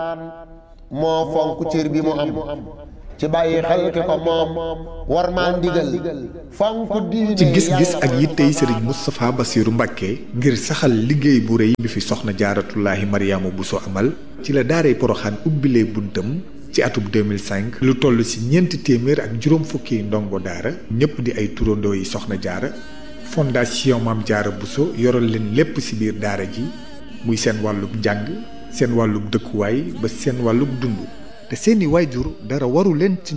moo fonk cër bi mu am ci bàyyi xel ki ko moom war maa ndigal fonk diine ci gis-gis ak yittey sëriñ Moustapha Bassirou Mbacké ngir saxal liggéey bu rëy bi fi soxna jaaratullaahi Mariama Bousso amal ci la daaray Poroxaan ubbilee buntam ci atub 2005 lu toll ci ñeenti téeméer ak juróom fukki ndongo daara ñëpp di ay turandoo yi soxna jaara fondation Maam Jaara Bousso yoral leen lépp ci biir daara ji muy seen wàllub njàng seen wàllub dëkkuwaay ba seen wàllub dund te seeni waajur dara waru leen ci